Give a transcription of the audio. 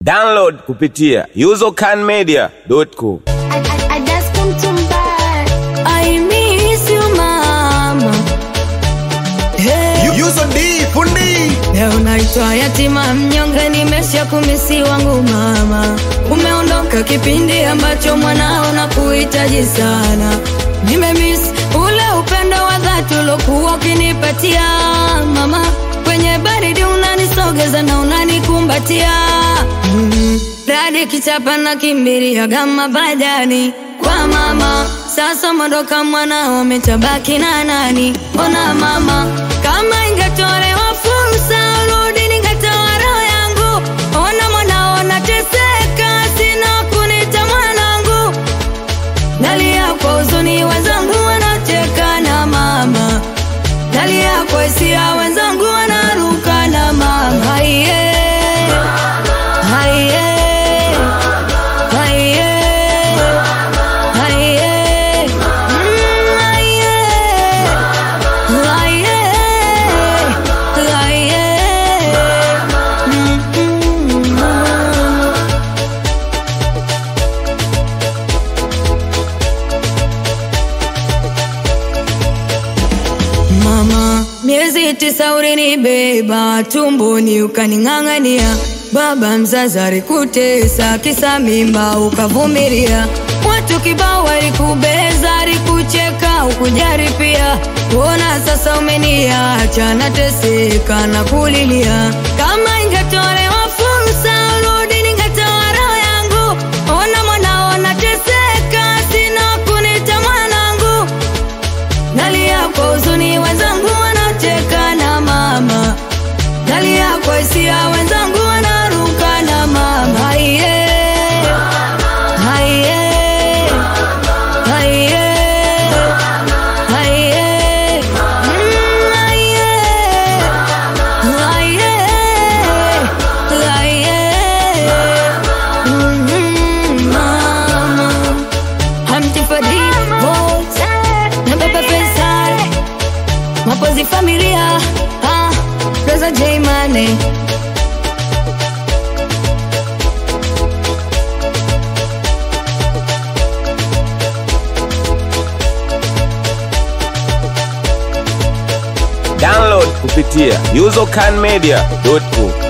Download kupitia usercanmedia.com. I just come to buy. I miss you mama. Hey, Yuzo D fundi leo naitwa yatima mnyonge, nimesha kumisi wangu mama. Umeondoka kipindi ambacho mwanao na kuhitaji sana. Nimemiss ule upendo wa dhati ulokuwa ukinipatia mama. Kwenye baridi unanisogeza na unanikumbatia mm. Radi kichapa na kimbiria gama badani kwa mama. Sasa mondoka mwanao umetabaki na nani? Ona mama, kama ingetolewa fursa urudi, ningetoa roho yangu. Ona mwanao nateseka, sina kunita mwanangu. Nalia kwa huzuni, wenzangu wanacheka na mama. Nalia kwa hisia, wenzangu wanaruka na mama. Haiye, haiye, haiye, haiye, mm, haiye, haiye, haiye, mm, mm, mm. Mama, miezi tisa ulinibeba tumboni ukaning'ang'ania, baba mzazi alikutesa kisa mimba ukavumilia, watu kibao walikubeza, alikucheka ukujari pia. Ona sasa umeniacha nateseka na kulilia, kama ingetolewa fursa urudi, ningetoa roho yangu. Ona mwanao nateseka, sina kunita mwanangu Nalia kwa huzuni, wenzangu wanacheka na mama. Nalia kwa hisia, wenzangu wanaruka na mama. Haiye, haiye, haiye, haiye, mm, haiye, haiye, haiye, mm, mama. Hamti Fadi, Volt, na Baba Faisal, Mapozi Familia, ah, Rosa J Mane. Download kupitia usercanmedia.com.